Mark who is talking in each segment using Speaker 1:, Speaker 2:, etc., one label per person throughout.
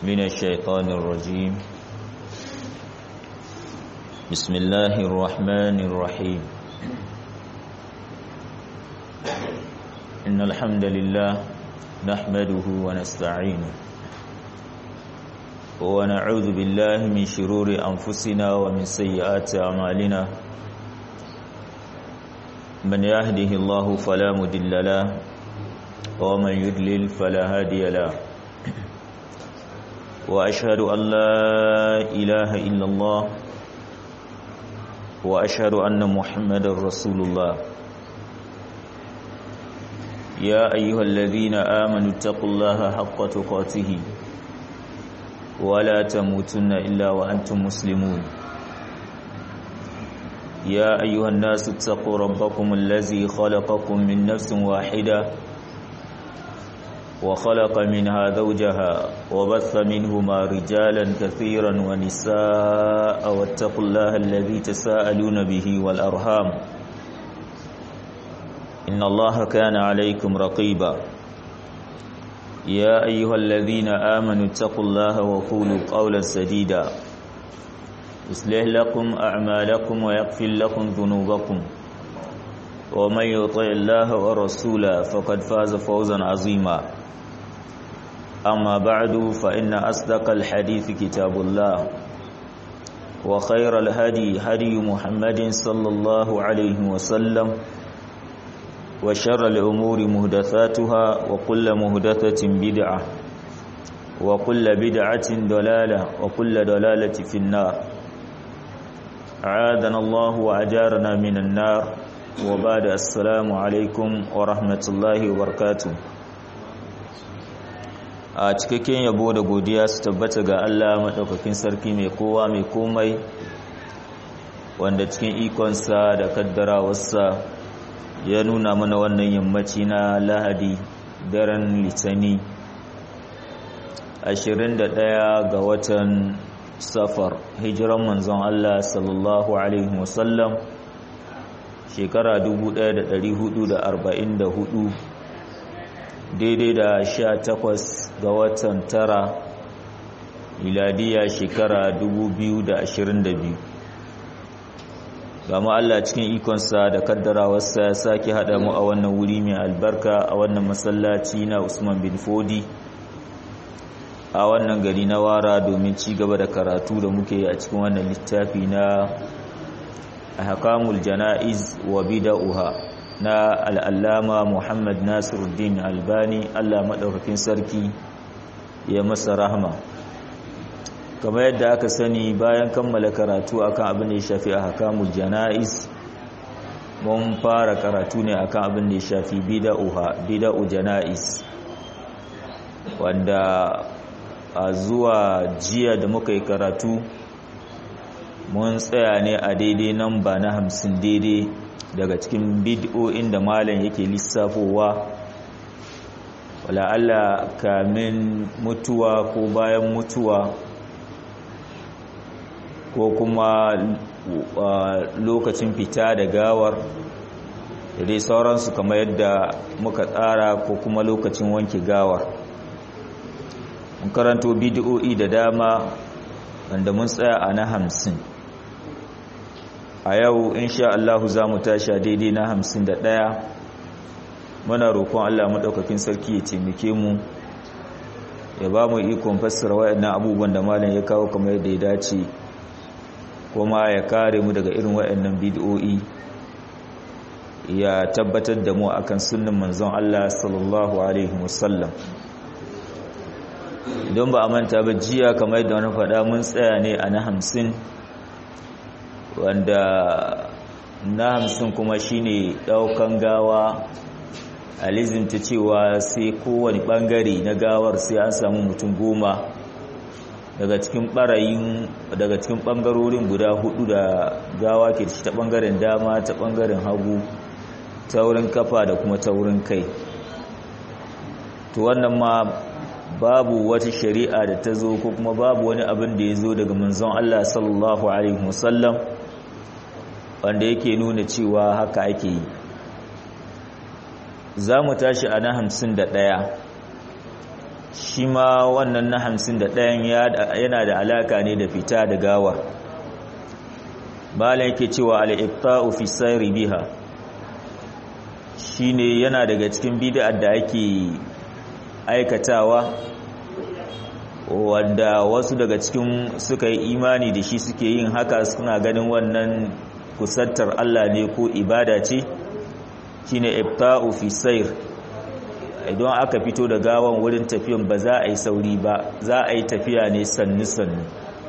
Speaker 1: من الشيطان الرجيم بسم الله الرحمن الرحيم إن الحمد لله نحمده ونستعينه ونعوذ بالله من شرور أنفسنا ومن سيئات أعمالنا من يهده الله فلا مدل له ومن يدلل فلا هادي له وأشهد أن لا إله إلا الله وأشهد أن محمد رسول الله يا أيها الذين آمنوا اتقوا الله حق تقاته ولا تموتن إلا وأنتم مسلمون يا أيها الناس اتقوا ربكم الذي خلقكم من نفس واحدة وخلق منها زوجها وبث منهما رجالا كثيرا ونساء واتقوا الله الذي تساءلون به والأرham إن الله كان عليكم رقيبا يا أيها الذين آمنوا اتقوا الله وقولوا قولا سديدا يصلح لكم أعمالكم ويغفر لكم ذنوبكم ومن يطع الله ورسوله فقد فاز فوزا عظيما أما بعد فإن أصدق الحديث كتاب الله وخير الهدي هدي محمد صلى الله عليه وسلم وشر الأمور مهدثاتها وكل مهدثة بدعة وكل بدعة دلالة وكل دلالة في النار عادنا الله وأجارنا من النار وبعد السلام عليكم ورحمة الله وبركاته a cikakken yabo da godiya su tabbata ga Allah maɗaukakin sarki mai kowa mai komai wanda cikin ikonsa da kaddarawarsa ya nuna mana wannan yammaci na lahadi daren litani 21 ga watan safar hijiran manzon Allah sallallahu alaihi wasallam shekara 1444 daidai da sha takwas ga watan tara miladiya shekara biyu. gama Allah cikin ikonsa da kaddarawarsa ya sake haɗa mu a wannan wuri mai albarka a wannan masallaci na Usman bin Fodi a wannan gari na wara domin ci gaba da karatu da muke a cikin wannan littafi na ahkamul jana'iz wa bida'uha na al'allama Muhammad Nasiruddin Albani Allah maɗaukakin sarki ya masa rahama kamar yadda aka sani bayan kammala karatu akan abin da ya shafi a hakamul jana'iz mun fara karatu ne akan abin da ya shafi bida'uha bida'u jana'iz wanda a zuwa jiya da muka yi karatu mun tsaya ne a daidai nan ba na hamsin daidai daga cikin bid'o'in da malam yake lissafowa wala Allah kamin mutuwa ko bayan mutuwa ko kuma lokacin fita da gawar da dai sauransu kamar yadda muka tsara ko kuma lokacin wanke gawar mun karanto bid'o'i da dama wanda mun tsaya a na hamsin a yau insha Allah za mu tashi daidai na hamsin da ɗaya muna roƙon Allah maɗaukakin sarki ya taimake mu ya ba mu ikon fassara waɗannan abubuwan da malam ya kawo kamar yadda ya dace kuma ya kare mu daga irin waɗannan bid'o'i ya tabbatar da mu akan sunnin manzon Allah sallallahu alaihi wasallam idan ba a manta ba jiya kamar yadda wani faɗa mun tsaya ne a na hamsin wanda na hamsin kuma shine daukan gawa alizinta cewa sai kowane bangare na gawar sai an samu mutum goma daga cikin barayin daga cikin bangarorin guda hudu da gawa ke ci ta bangaren dama ta bangaren hagu ta wurin kafa da kuma ta wurin kai to wannan ma babu wata shari'a da ta zo ko kuma babu wani abin da ya zo daga manzon Allah sallallahu alaihi wasallam wanda yake nuna cewa haka ake yi za mu tashi a na hamsin da ɗaya shi ma wannan na hamsin da ɗayan yana da alaka ne da fita da gawar bala yake cewa al'ifta'u fi sayri biha shi ne yana daga cikin bid'ar da ake aikatawa wanda wasu daga cikin suka yi imani da shi suke yin haka suna ganin wannan kusantar Allah ne ko ibada ce shine ifta'u fi sayr idan aka fito da gawan wurin tafiyan ba za a yi sauri ba za a yi tafiya ne sannu sannu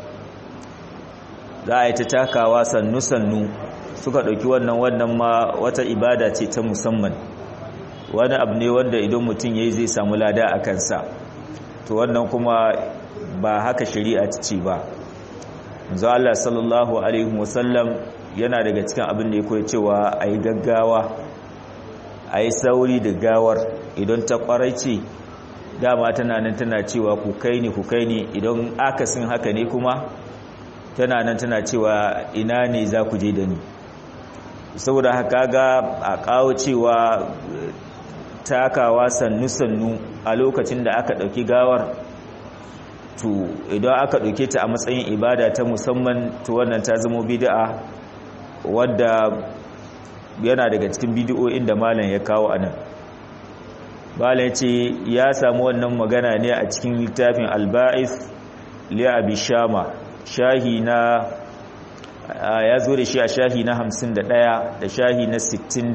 Speaker 1: za a yi ta takawa sannu sannu suka ɗauki wannan wannan ma wata ibada ce ta musamman wani abu ne wanda idan mutum ya yi zai samu lada a kansa to wannan kuma ba haka shari'a ta ce ba yanzu Allah sallallahu alaihi wasallam yana daga cikin abin da ya koya cewa a yi gaggawa a yi sauri da gawar idan ta kwarai ce dama tana nan tana cewa ku kai ni ku kai ni idan akasin haka ne kuma tana nan tana cewa ina ne za ku je da ni saboda haka ga a kawo cewa takawa sannu-sannu a lokacin da aka ɗauki gawar to idan aka ɗauke ta a matsayin ibada ta musamman to wannan ta zama bid'a wadda yana daga cikin bidiyoyin da malam ya kawo a nan malam ce ya samu wannan magana ne a cikin littafin alba'is li'abi shama shahi na ya zo da shi a shahi na 51 da shahi na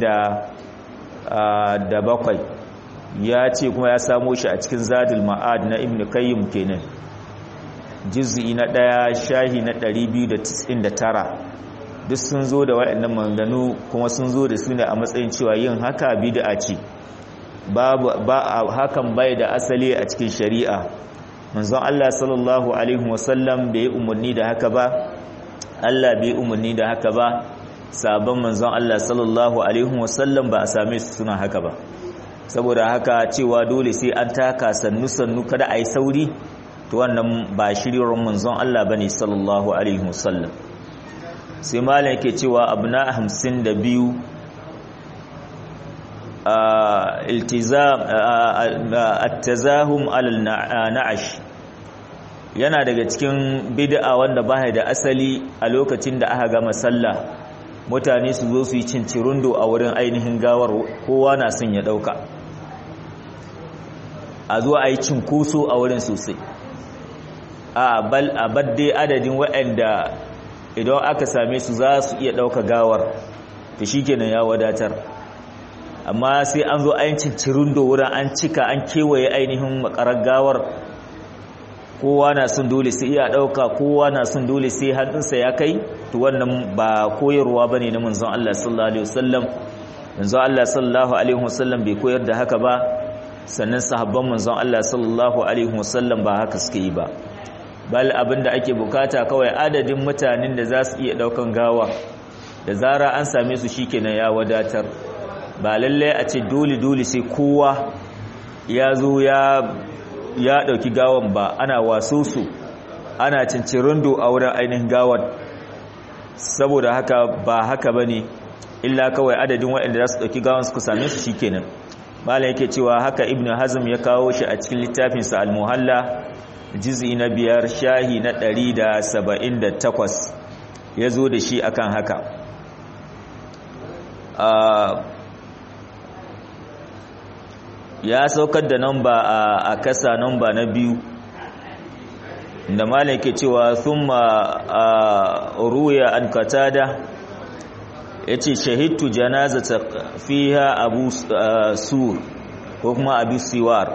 Speaker 1: 67 ya ce kuma ya samo shi a cikin zadul ma'ad na ibn kayyum kenan juz'i na ɗaya shahi na 299 duk sun zo da waɗannan maganganu kuma sun zo da su ne a matsayin cewa yin haka bid'a ce ba hakan bai da asali a cikin shari'a manzon Allah sallallahu alaihi wasallam bai yi umarni da haka ba Allah bai umarni da haka ba sabon manzon Allah sallallahu alaihi wasallam ba a same su suna haka ba saboda haka cewa dole sai an taka sannu sannu kada a yi sauri to wannan ba shirin manzon Allah bane sallallahu alaihi wasallam sai malam yake cewa abu na hamsin da biyu at-tazahum alal na'ash yana daga cikin bid'a wanda ba da asali a lokacin da aka gama sallah mutane su zo su yi cincirundo a wurin ainihin gawar kowa na son ya dauka a zo a yi cinkoso a wurin sosai a bal a badde adadin waɗanda idan aka same su za su iya ɗauka gawar to shi kenan ya wadatar amma sai an zo ayin cincirin da wurin an cika an kewaye ainihin makarar gawar kowa na sun dole sai iya ɗauka kowa na sun dole sai hannunsa ya kai to wannan ba koyarwa ba ne na manzon Allah sallallahu alaihi wasallam manzon Allah sallallahu alaihi wasallam bai koyar da haka ba sannan sahabban manzon Allah sallallahu alaihi wasallam ba haka suke yi ba bal abinda ake bukata kawai adadin mutanen da za su iya daukan gawa da zara an same su shikenan ya wadatar ba lalle a ce dole dole sai kowa ya zo ya ya dauki gawan ba ana waso su ana cincirindo a wurin ainihin gawar saboda haka ba haka bane illa kawai adadin waɗanda za su dauki gawan su same su shikenan malam yake cewa haka ibnu hazm ya kawo shi a cikin littafinsa al-muhalla juz'i na biyar shahi na ɗari da saba'in da takwas ya zo da shi akan haka ya saukar da namba a kasa namba na biyu da malam ke cewa thumma ruya an katada yace shahidtu janazata fiha abu sur ko kuma abu siwar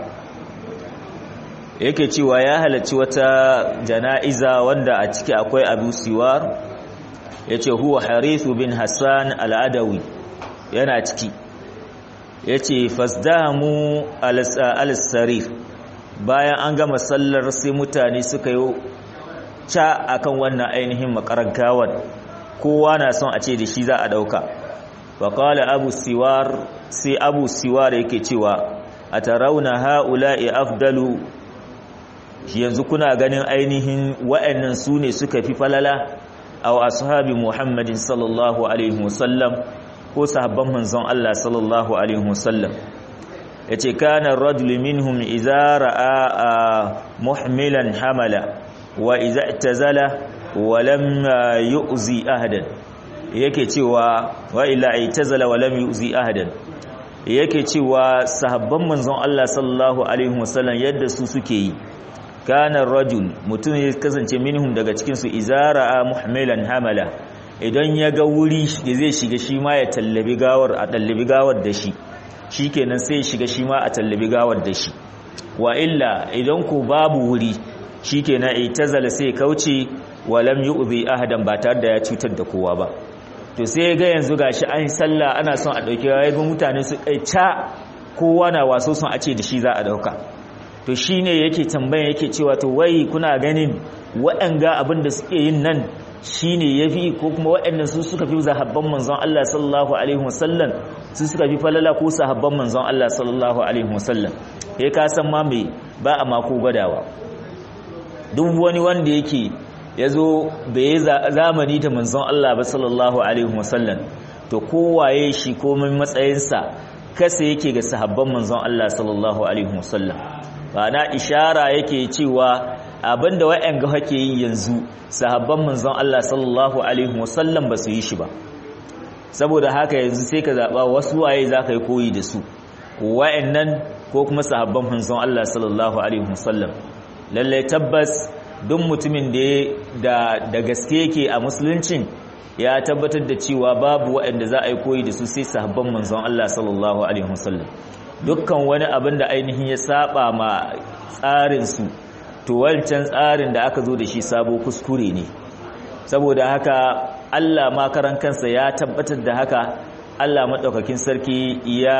Speaker 1: yake cewa ya halarci wata jana'iza wanda a ciki akwai abu siwar yace huwa harithu bin hassan al'adawi yana ciki yace fasdamu al-sarir bayan an gama sallar sai mutane suka yi ca akan wannan ainihin makarar gawar kowa na son a ce da shi za a dauka faƙala abu siwar sai abu siwar yake cewa a tarauna ha'ula'i afdalu yanzu kuna ganin ainihin wa'annan su ne suka fi falala a ashabi muhammadin sallallahu alaihi wasallam ko sahabban manzon Allah sallallahu alaihi wasallam yace kana ar-rajulu minhum idza ra'a muhmilan hamala wa idza i'tazala wa lam yu'zi ahadan yake cewa wa illa i'tazala wa lam yu'zi ahadan yake cewa sahabban manzon Allah sallallahu alaihi wasallam yadda su suke yi kana rajul mutum ya kasance minhum daga cikin su izara muhmilan hamala idan ya ga wuri da zai shiga shi ma ya tallabi gawar a tallabi gawar da shi shikenan sai ya shiga shi ma a tallabi gawar da shi wa illa idan ku babu wuri shikenan itazala sai kauce wa lam yu'zi ahadan ba tare da ya cutar da kowa ba to sai ga yanzu gashi an sallah ana son a dauke ga mutane su kai ca kowa na waso son a ce da shi za a dauka to shine yake tambaya yake cewa to wai kuna ganin waɗanga abin da suke yin nan shine yafi ko kuma waɗannan su suka fi zahabban manzon Allah sallallahu alaihi wasallam su suka fi falala ko sahabban manzon Allah sallallahu alaihi wasallam kai ka san ma me ba a mako gwadawa duk wani wanda yake yazo bai zamani da manzon Allah ba sallallahu alaihi wasallam to kowaye shi komai matsayinsa kasa yake ga sahabban manzon Allah sallallahu alaihi wasallam ba na ishara yake cewa abinda wa'anga hake yi yanzu sahabban manzon Allah sallallahu alaihi wasallam ba su yi shi ba saboda haka yanzu sai ka zaba wasu waye zaka yi koyi da su wa'annan ko kuma sahabban manzon Allah sallallahu alaihi wasallam lalle tabbas duk mutumin da da gaske yake a musuluncin ya tabbatar da cewa babu wa'anda za a yi koyi da su sai sahabban manzon Allah sallallahu alaihi wasallam dukkan wani abin da ainihin ya saba ma tsarinsu to wancan tsarin da aka zo da shi sabo kuskure ne saboda haka Allah makaran kansa ya tabbatar da haka Allah maɗaukakin sarki ya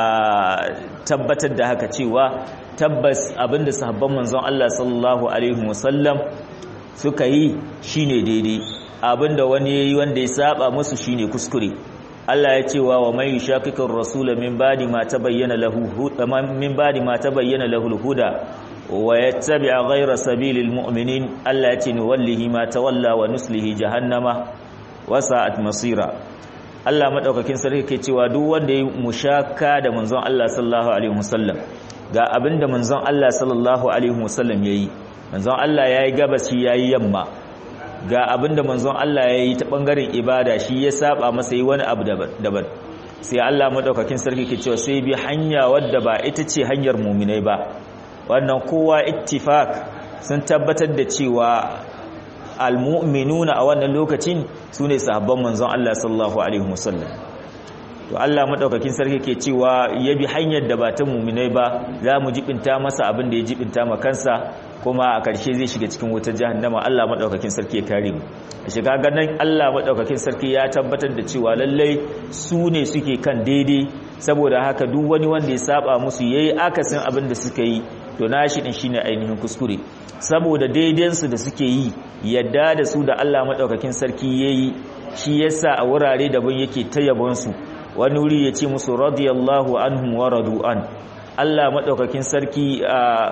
Speaker 1: tabbatar da haka cewa tabbas abinda sahabban manzon Allah sallallahu alaihi wasallam suka yi shine daidai abinda wani yayi wanda ya saba musu shine kuskure Allah ya ce wa wa mai shakikin rasula min badi ma tabayyana lahu min badi ma tabayyana lahu al-huda wa yattabi'a ghayra sabilil mu'minin Allah ya ce ni wallahi ma tawalla wa nuslihi jahannama wa sa'at masira Allah madaukakin sarki ke cewa duk wanda ya mushaka da manzon Allah sallallahu alaihi wasallam ga abinda manzon Allah sallallahu alaihi wasallam yayi manzon Allah yayi gabaci yayi yamma ga abinda manzon Allah ya yi ta ɓangaren ibada shi ya saba masa yi wani abu daban sai Allah maɗaukakin sarki ke cewa sai bi hanya wadda ba ita ce hanyar muminai ba wannan kowa ittifak sun tabbatar da cewa almu'minuna a wannan lokacin su ne sahabban manzon Allah sallallahu alaihi wasallam to Allah maɗaukakin sarki ke cewa ya bi hanyar da ba ta muminai ba za mu jibinta masa abin da ya jibinta ma kansa kuma a ƙarshe zai shiga cikin wutar jahannama Allah madaukakin sarki ya kare mu a shiga ganin Allah madaukakin sarki ya tabbatar da cewa lallai su ne suke kan daidai saboda haka duk wani wanda ya saba musu yayi akasin abin da suka yi to nashi din shine ainihin kuskure saboda daidan su da suke yi yadda da su da Allah madaukakin sarki yayi shi yasa a wurare daban yake tayyabon su wani wuri ya ce musu radiyallahu anhum wa radu an Allah maɗaukakin sarki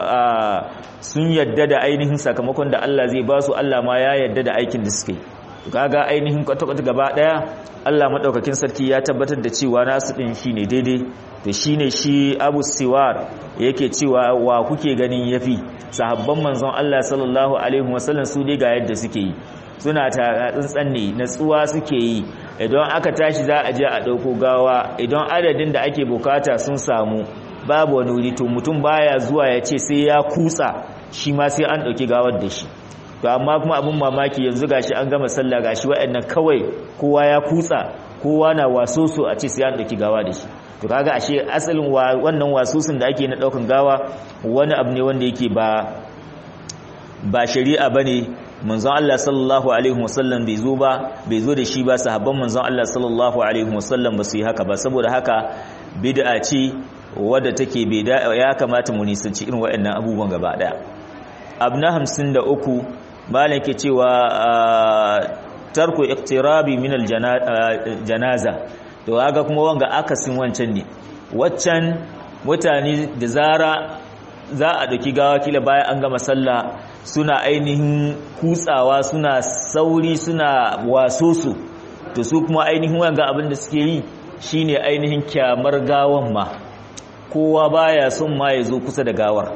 Speaker 1: sun yadda da ainihin sakamakon da Allah zai ba su Allah ma ya yadda da aikin da suke kaga ainihin kwata-kwata gaba ɗaya Allah maɗaukakin sarki ya tabbatar da cewa nasu ɗin shi ne daidai da shi ne shi abu siwar yake cewa wa kuke ganin yafi sahabban manzon Allah sallallahu alaihi wasallam su dai ga yadda suke yi suna ta tsantsan ne natsuwa suke yi idan aka tashi za a je a ɗauko gawa idan adadin da ake bukata sun samu babu wani wuri to mutum baya zuwa ya ce sai ya kutsa shi ma sai an ɗauki gawar da shi to amma kuma abin mamaki yanzu gashi an gama sallah gashi waɗannan kawai kowa ya kutsa kowa na waso so a ce sai an ɗauki gawa da shi to kaga ashe asalin wannan wasusun da ake na ɗaukan gawa wani abu ne wanda yake ba ba shari'a bane manzon Allah sallallahu alaihi wasallam bai zo ba bai zo da shi ba sahabban manzon Allah sallallahu alaihi wasallam ba su yi haka ba saboda haka bid'a ce wadda take bai ya kamata mu nisanci irin waɗannan abubuwan gaba daya abna 53 malam ke cewa tarku iqtirabi min aljanaza to kaga kuma wanga akasin wancan ne waccan mutane da zara za a ɗauki gawa kila bayan an gama sallah suna ainihin kutsawa suna sauri suna waso su to su kuma ainihin wanga abin da suke yi shine ainihin kyamar gawan ma kowa baya son ma ya zo kusa da gawar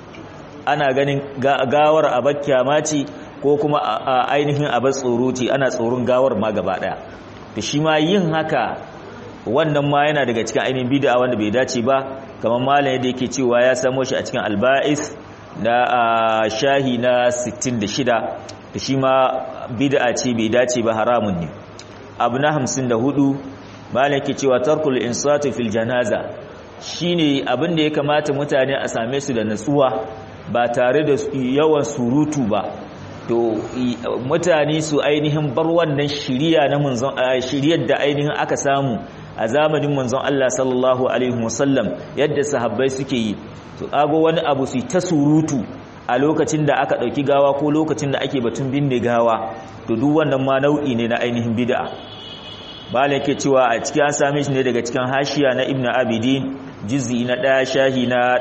Speaker 1: ana ganin gawar a bakkiyama ce ko kuma a ainihin abin tsoro ce ana tsoron gawar ma gaba daya da shi ma yin haka wannan ma yana daga cikin ainihin bid'a wanda bai dace ba kamar malam yadda yake cewa ya samo shi a cikin alba'is na shahi na 66 da shi ma bid'a ce bai dace ba haramun ne abu na 54 malam yake cewa tarkul insati fil janaza shine abin da ya kamata mutane a same su da natsuwa ba tare da yawan surutu ba to mutane su ainihin bar wannan shiriya na manzon shiriyar da ainihin aka samu a zamanin manzon Allah sallallahu alaihi wasallam yadda sahabbai suke yi to ago wani abu su ta surutu a lokacin da aka dauki gawa ko lokacin da ake batun binne gawa to duk wannan ma nau'i ne na ainihin bid'a bala ke cewa a cikin an same shi ne daga cikin hashiya na ibnu abidin juz'i na 1 shahi na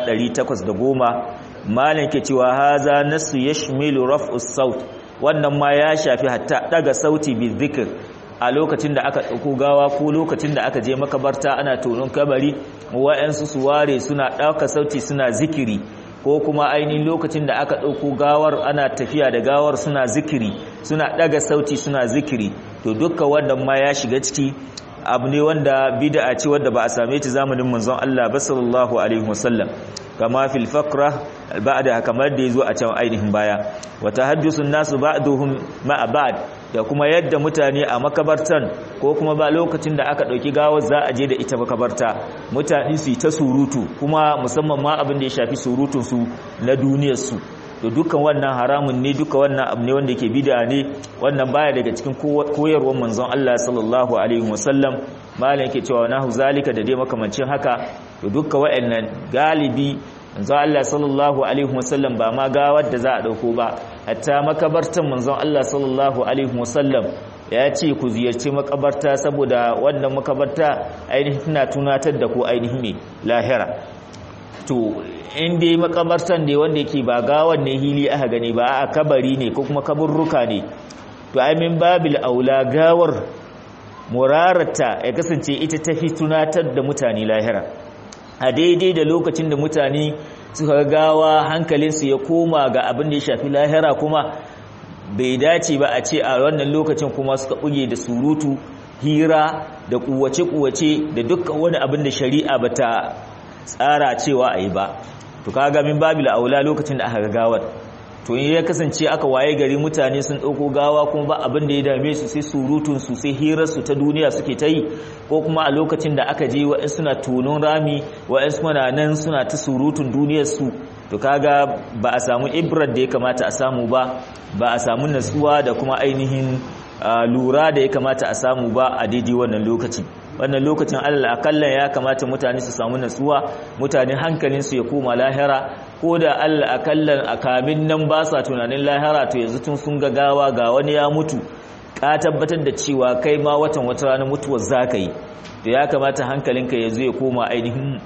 Speaker 1: 810 malam ke cewa haza nasu yashmilu raf'us saut wannan ma ya shafi hatta daga sauti bi dhikr a lokacin da aka dauko gawa ko lokacin da aka je makabarta ana tonon kabari wa'ansu su ware suna dauka sauti suna zikiri ko kuma ainihin lokacin da aka dauko gawar ana tafiya da gawar suna zikiri suna daga sauti suna zikiri to dukkan wannan ma ya shiga ciki abu ne wanda bid'a ce wanda ba a same ta zamanin manzon Allah ba sallallahu alaihi wasallam kama fil faqra ba'da kamar da yazo a can ainihin baya wa tahaddusun nasu ba'duhum ma'a ba'd da kuma yadda mutane a makabartan ko kuma ba lokacin da aka dauki gawar za a je da ita makabarta mutane su ta surutu kuma musamman ma abin da ya shafi surutun su na duniyar su to dukkan wannan haramun ne duka wannan abu ne wanda yake bid'a ne wannan baya daga cikin koyarwar manzon Allah sallallahu alaihi wasallam malam yake cewa nahu zalika da dai makamancin haka to dukkan wayannan galibi manzon Allah sallallahu alaihi wasallam ba ma gawar da za a dauko ba hatta makabartan manzon Allah sallallahu alaihi wasallam ya ce ku ziyarci makabarta saboda wannan makabarta ainihin tana tunatar da ku ainihin ne lahira to in dai makabartan ne wanda yake ba gawan ne hili aka gani ba a kabari ne ko kuma kaburruka ne to ai min babil aula gawar murarata ya kasance ita tafi tunatar da mutane lahira a daidai da lokacin da mutane suka gawa hankalinsu ya koma ga abin da ya shafi lahira kuma bai dace ba a ce a wannan lokacin kuma suka buge da surutu hira da kuwace-kuwace da dukkan wani abin da shari'a bata tsara cewa a yi ba to kaga min babil aula lokacin da aka ga gawar to in ya kasance aka waye gari mutane sun dauko gawa kuma ba abin da ya dame su sai surutun su sai hirar su ta duniya suke ta yi ko kuma a lokacin da aka je wa'in suna tonon rami wa'in suna nan suna ta surutun duniyar su to kaga ba a samu ibrar da ya kamata a samu ba ba a samu natsuwa da kuma ainihin lura da ya kamata a samu ba a daidai wannan lokacin wannan lokacin Allah akalla ya kamata mutane su samu natsuwa mutane hankalinsu ya koma lahira ko da Allah akalla a kamin nan ba sa tunanin lahira to yanzu tun sun ga gawa ga wani ya mutu ka tabbatar da cewa kai ma watan wata ranar mutuwar zaka yi to ya kamata hankalinka ya zo ya koma ainihin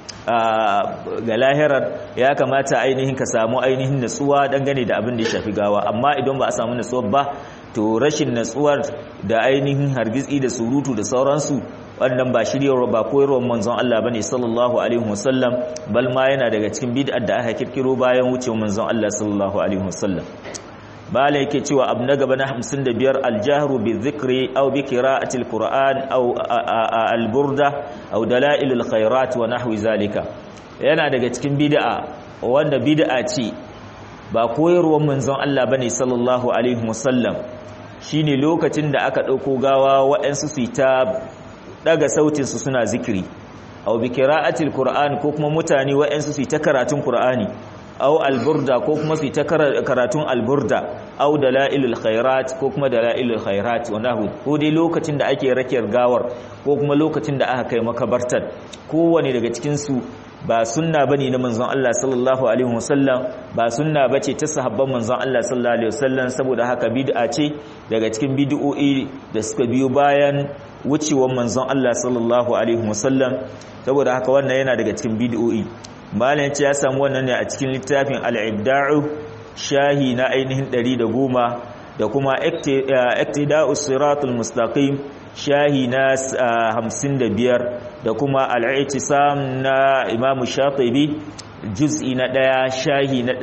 Speaker 1: ga lahirar ya kamata ainihin ka samu ainihin natsuwa dangane da abin da ya shafi gawa amma idan ba a samu natsuwar ba to rashin natsuwar da ainihin hargitsi da surutu da sauransu wannan ba shiryarwa ba koyarwar manzon Allah bane sallallahu alaihi wasallam bal ma yana daga cikin bid'ar da aka kirkiro bayan wucewar manzon Allah sallallahu alaihi wasallam bala yake cewa abu na gaba na 55 aljahru bi dhikri aw bi qira'ati alquran aw alburda aw dalail alkhairat wa nahwi zalika yana daga cikin bid'a wanda bid'a ce ba koyarwar manzon Allah bane sallallahu alaihi wasallam shine lokacin da aka dauko gawa wa'ansu su ta daga sautin su suna zikiri aw bi qira'ati alquran ko kuma mutane wa'ansu su ta karatun qur'ani aw alburda ko kuma su ta karatun alburda aw dalailul khairat ko kuma dalailul khairat wanahu ko dai lokacin da ake rakiyar gawar ko kuma lokacin da aka kai makabartar kowane daga cikin su ba sunna bane na manzon Allah sallallahu alaihi wasallam ba sunna bace ta sahabban manzon Allah sallallahu alaihi wasallam saboda haka bid'a ce daga cikin bid'o'i da suka biyo bayan wucewar manzon Allah sallallahu alaihi wasallam saboda haka wannan yana daga cikin bid'o'i malam ya ce ya samu wannan ne a cikin littafin al-ibda'u shahi na ainihin 110 da kuma iktida'us siratul mustaqim shahi na 55 da kuma al-i'tisam na Imam Shatibi juz'i na ɗaya shahi na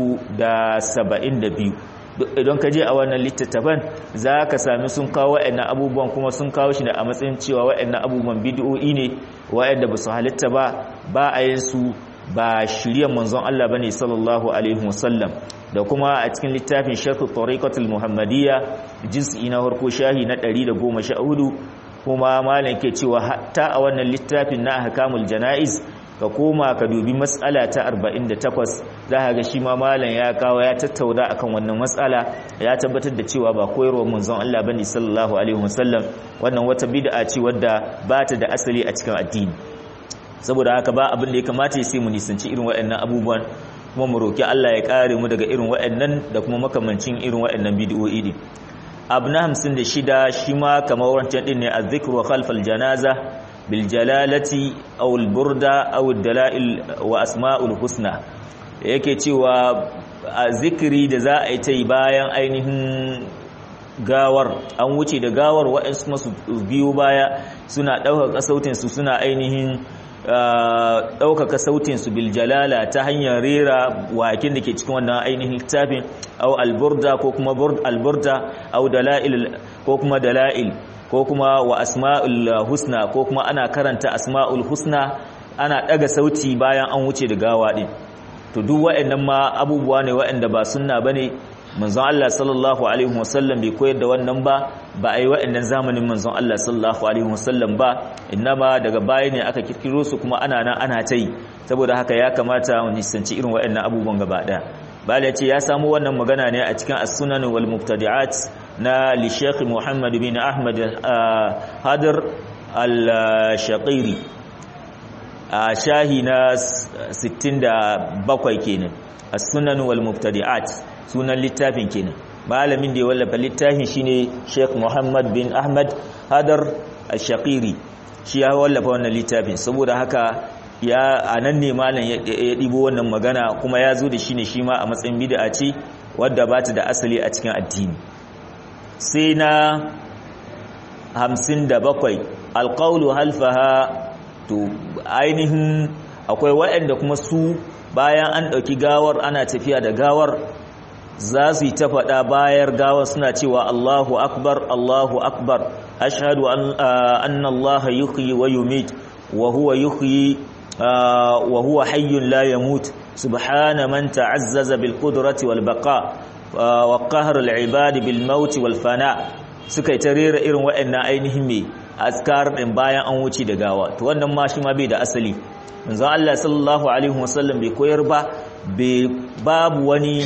Speaker 1: 372 idan ka je a wannan littattafan za ka sami sun kawo waɗannan abubuwan kuma sun kawo shi ne a matsayin cewa waɗannan abubuwan bid'o'i ne waɗanda ba su halitta ba ba a yin su ba shirya manzon Allah bane sallallahu alaihi wasallam da kuma a cikin littafin Sharh Tariqatul Muhammadiyya juz'i na farko shahi na 114 kuma malam ke cewa hatta a wannan littafin na ahkamul janaiz ka koma ka dubi matsala ta 48 za ka ga shi ma malam ya kawo ya tattauna akan wannan matsala ya tabbatar da cewa ba koyarwar manzon Allah bane sallallahu alaihi wasallam wannan wata bid'a ce wadda ba ta da asali a cikin addini saboda haka ba abin da ya kamata ya sai mu nisanci irin waɗannan abubuwan kuma mu roki Allah ya kare mu daga irin waɗannan da kuma makamancin irin waɗannan bid'o'i din abu na 56 shi ma kamar wancan din ne azzikru khalfal janaza biljalalati aw alburda aw dalail wa asma'ul husna yake cewa a zikiri da za a yi ta yi bayan ainihin gawar an wuce da gawar waɗansu masu biyu baya suna ɗaukaka sautinsu suna ainihin ɗaukaka sautinsu biljalala ta hanyar rera wakin da ke cikin wannan ainihin littafin au alburda ko kuma alburda au dala'il ko kuma dala'il ko kuma wa asma'ul husna ko kuma ana karanta asma'ul husna ana daga sauti bayan an wuce da gawa din to duk waɗannan ma abubuwa ne waɗanda ba sunna bane manzon Allah sallallahu alaihi wasallam bai koyar da wannan ba ba ai waɗannan zamanin manzon Allah sallallahu alaihi wasallam ba innama daga baya ne aka kirkiro su kuma ana nan ana ta yi saboda haka ya kamata mu nisanci irin waɗannan abubuwan gaba ɗaya bala ce ya samu wannan magana ne a cikin as-sunan wal mubtadi'at na li Sheikh Muhammad bin Ahmad Hadir al-Shaqiri a shahi na 67 kenan as-sunan wal mubtadi'at sunan littafin kenan malamin da ya wallafa littafin shine Sheikh Muhammad bin Ahmad Hadir al-Shaqiri shi ya wallafa wannan littafin saboda haka ya anan ne malam ya ɗibo wannan magana kuma ya zo da shi ne shi ma a matsayin bid'a ce wadda ba ta da asali a cikin addini sai na hamsin da bakwai alƙaulu halfaha to ainihin akwai waɗanda kuma su bayan an ɗauki gawar ana tafiya da gawar za su yi ta faɗa bayar gawar suna cewa Allahu akbar Allahu akbar ashhadu anna Allah yuhyi wa yumit wa huwa yuhyi wa huwa hayyun la yamut subhana man ta'azzaza bil qudrati wal baqa wa qahr al ibad bil maut wal fana suka yi ta rera irin waɗannan ainihin me askar din bayan an wuce da gawa to wannan ma shi ma bai da asali manzon Allah sallallahu alaihi wasallam bai koyar ba bai babu wani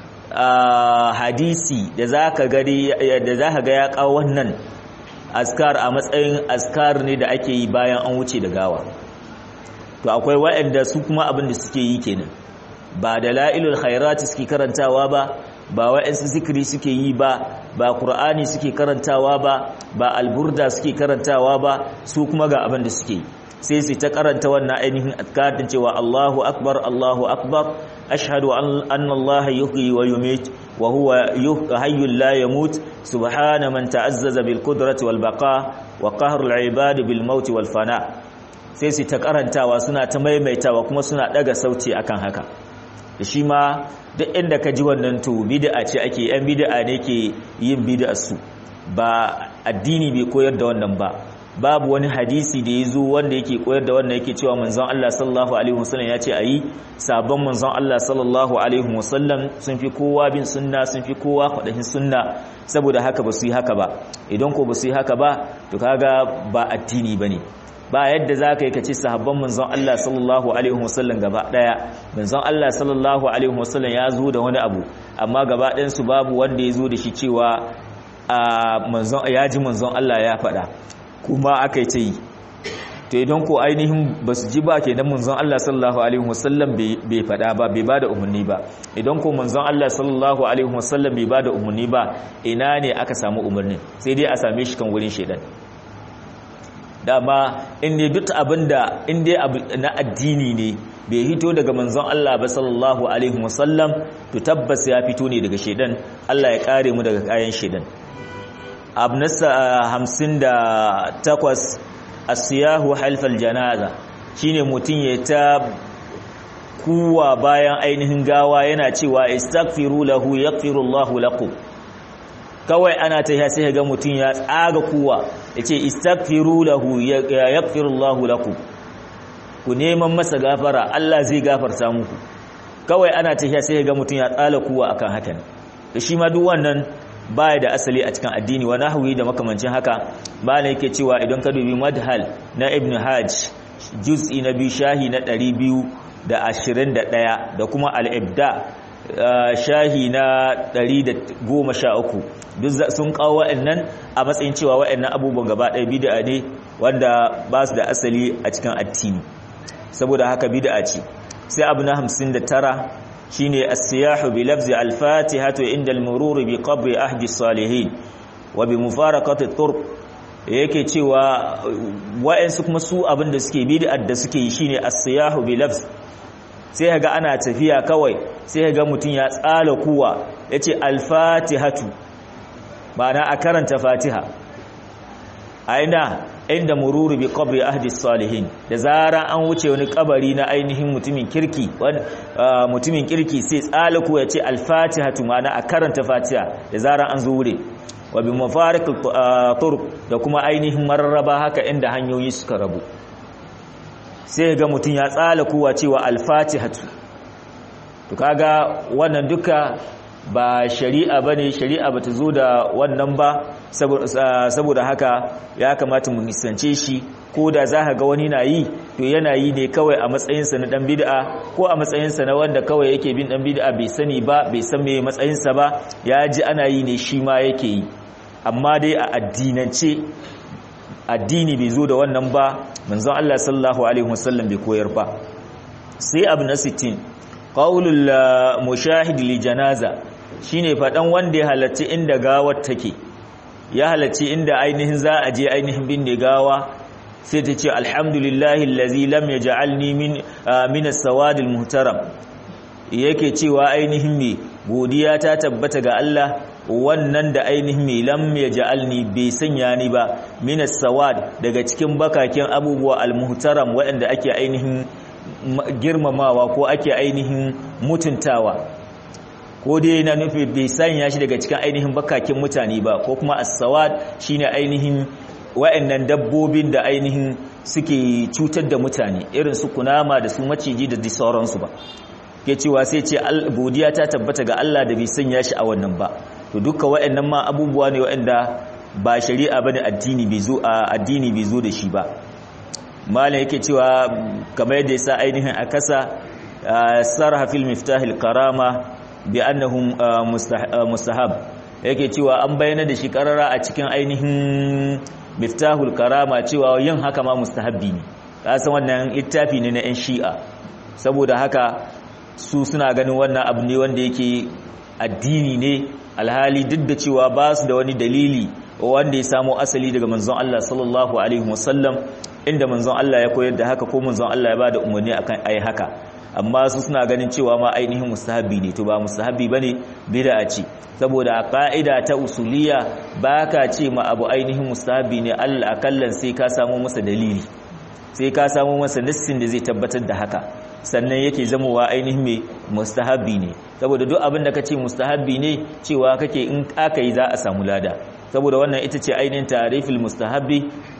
Speaker 1: hadisi da zaka gari da zaka ga ya kawo wannan askar a matsayin askar ne da ake yi bayan an wuce da gawa to akwai waɗanda su kuma abin da suke yi kenan ba da la'ilul khairati suke karantawa ba ba wa'ansu zikiri suke yi ba ba qur'ani suke karantawa ba ba alburda suke karantawa ba su kuma ga abin da suke sai su ta karanta wannan ainihin azkarin cewa Allahu akbar Allahu akbar ashhadu anna Allah yuhyi wa yumit wa huwa hayyul la yamut subhana man ta'azzaza bil qudrati wal baqa wa qahrul ibad bil maut wal fana sai su ta karantawa suna ta maimaitawa kuma suna daga sauti akan haka da shi ma duk inda ka ji wannan to bid'a ce ake yan bid'a ne ke yin bid'a su ba addini bai koyar da wannan ba babu wani hadisi da ya zo wanda yake koyar da wannan yake cewa manzon Allah sallallahu alaihi wasallam ya ce ayi sabon manzon Allah sallallahu alaihi wasallam sun fi kowa bin sunna sun fi kowa kwadahin sunna saboda haka ba su yi haka ba idan ko ba su yi haka ba to kaga ba addini bane ba yadda za ka yi ka ci sahabban manzon Allah sallallahu Alaihi wasallam gaba ɗaya manzon Allah sallallahu Alaihi wasallam ya zo da wani abu amma gaba ɗansu babu wanda ya zo da shi cewa ya ji manzon Allah ya faɗa kuma aka yi ta yi to idan ko ainihin ba su ji ba ke nan manzon Allah sallallahu Alaihi wasallam bai faɗa ba bai ba da umarni ba idan ko manzon Allah sallallahu Alaihi wasallam bai ba da umarni ba ina ne aka samu umarnin sai dai a same shi kan wurin shaidan dama inda duk abinda inda abu na addini ne bai hito daga manzon Allah ba sallallahu alaihi wasallam to tabbas ya fito ne daga shedan Allah ya kare mu daga kayan shedan abnasa 58 asiyahu halfal janaza shine mutum ya ta kuwa bayan ainihin gawa yana cewa istaghfiru lahu yaghfirullahu lakum kawai ana ta sai ga mutum ya tsaga kuwa yace istaghfiru lahu yaghfirullahu lakum ku neman masa gafara Allah zai gafarta muku kawai ana ta sai ga mutum ya tsala kuwa akan hakan da shi ma duk wannan baya da asali a cikin addini wa nahwi da makamancin haka bala yake cewa idan ka dubi madhal na ibn hajj juz'i na biyu shahi na 221 da kuma al-ibda shahi na 113 duk sun kawo wa'annan a matsayin cewa wa'annan abubuwan gaba ɗaya bid'a ne wanda ba su da asali a cikin addini saboda haka bid'a ce sai abu na 59 shine as-siyahu bi lafzi al-fatihatu inda al-murur bi qabri ahdi salihin wa bi mufaraqati turq yake cewa wa'ansu kuma su abinda suke bid'a da suke yi shine as-siyahu bi lafzi sai ga ana tafiya kawai sai ga mutum ya tsala kuwa yace al-fatihatu ma'ana a karanta fatiha aina inda mururu bi qabri ahdi salihin da zara an wuce wani kabari na ainihin mutumin kirki mutumin kirki sai tsalaku ya ce al-fatihatu ma'ana a karanta fatiha da zara an zo wure wa bi mafariq turuq da kuma ainihin mararraba haka inda hanyoyi suka rabu sai ga mutum ya tsalaku wa cewa al-fatihatu to kaga wannan duka ba shari'a ba ne shari'a ba ta zo da wannan ba saboda haka ya kamata mu nisance shi ko da za ka ga wani na yi to yana yi ne kawai a matsayinsa na dan bid'a ko a matsayinsa na wanda kawai yake bin dan bid'a bai sani ba bai san me matsayinsa ba ya ji ana yi ne shi ma yake yi amma dai a addinance addini bai zo da wannan ba manzon Allah sallallahu alaihi wasallam bai koyar ba sai abu na 60 qaulul mushahid li janaza shine faɗan wanda ya halarci inda gawar take ya halarci inda ainihin za a je ainihin binne gawa sai ta ce alhamdulillahi allazi lam yaj'alni min min as-sawad al-muhtaram yake cewa ainihin me godiya ta tabbata ga Allah wannan da ainihin me lam yaj'alni bai sanya ni ba min as-sawad daga cikin bakakin abubuwa al-muhtaram waɗanda ake ainihin girmamawa ko ake ainihin mutuntawa ko dai na nufi bai sanya shi daga cikin ainihin bakakin mutane ba ko kuma as-sawad shine ainihin wa'annan dabbobin da ainihin suke cutar da mutane irin su kunama da su maciji da sauransu ba ke cewa sai ce godiya ta tabbata ga Allah da bai sanya shi a wannan ba to duka wa'annan ma abubuwa ne wa'anda ba shari'a bane addini bai zo addini bai zo da shi ba malam yake cewa kamar yadda yasa ainihin akasa sarha fil miftahil karama bi annahum mustahab yake cewa an bayyana da shi karara a cikin ainihin miftahul karama cewa yin haka ma mustahabbi ne kasan wannan littafi ne na yan shi'a saboda haka su suna ganin wannan abu ne wanda yake addini ne alhali duk da cewa ba su da wani dalili wanda ya samo asali daga manzon Allah sallallahu alaihi wasallam inda manzon Allah ya koyar da haka ko manzon Allah ya bada umarni akan ai haka amma su suna ganin cewa ma ainihin mustahabi ne to ba mustahabi bane bid'a ce saboda ka'ida ta usuliya baka ce ma abu ainihin mustahabi ne Allah akallan sai ka samu masa dalili sai ka samu masa nassin da zai tabbatar da haka sannan yake zamowa ainihin mai mustahabi ne saboda duk abin da ka ce mustahabi ne cewa kake in aka yi za a samu lada saboda wannan ita ce ainihin tarifil mustahabi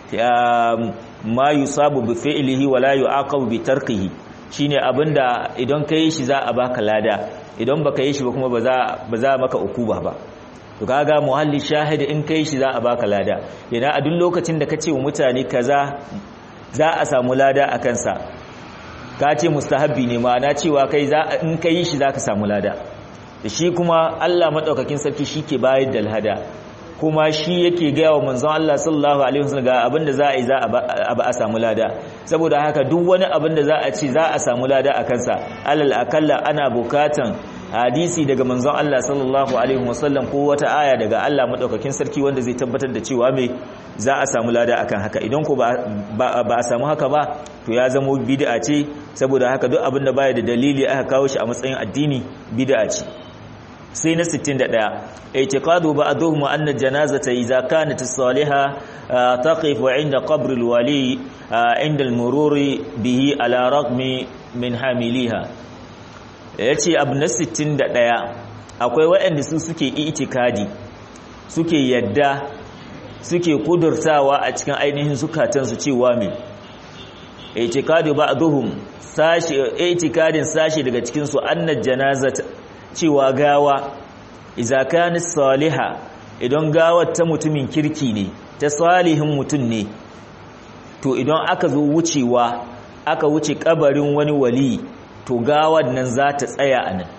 Speaker 1: ma yusabu bi fi'lihi wa la yu'aqabu bi tarkihi shine abinda idan ka yi shi za a baka lada idan baka yi shi ba kuma ba za maka ukuba ba to kaga muhalli shahidi in kai shi za a baka lada idan a duk lokacin da kace wa mutane kaza za a samu lada a kansa ka ce mustahabbi ne ma'ana cewa kai za in kai shi zaka samu lada shi kuma Allah madaukakin sarki shike bayar da lada kuma shi yake gaya wa manzon Allah sallallahu alaihi wasallam ga abinda za a yi za a samu lada saboda haka duk wani abinda za a ci za a samu lada a kansa alal akalla ana bukatan hadisi daga manzon Allah sallallahu alaihi wasallam ko wata aya daga Allah madaukakin sarki wanda zai tabbatar da cewa me za a samu lada akan haka idan ko ba a samu haka ba to ya zama bid'a ce saboda haka duk abinda baya da dalili aka kawo shi a matsayin addini bid'a ce sai na 61 i'tiqadu ba'dhum anna janazata idza kanat as-salihah taqif 'inda qabr al-wali 'inda al-mururi bihi ala raqmi min hamiliha yace abu na 61 akwai waɗanda su suke itikadi suke yadda suke kudurtawa a cikin ainihin zukatansu cewa me i'tiqadu ba'dhum sashi i'tikadin sashi daga cikin su annat janazata cewa gawa idza kana salihah idan gawar ta mutumin kirki ne ta salihin mutum ne to idan aka zo wucewa aka wuce kabarin wani wali to gawar nan za ta tsaya a nan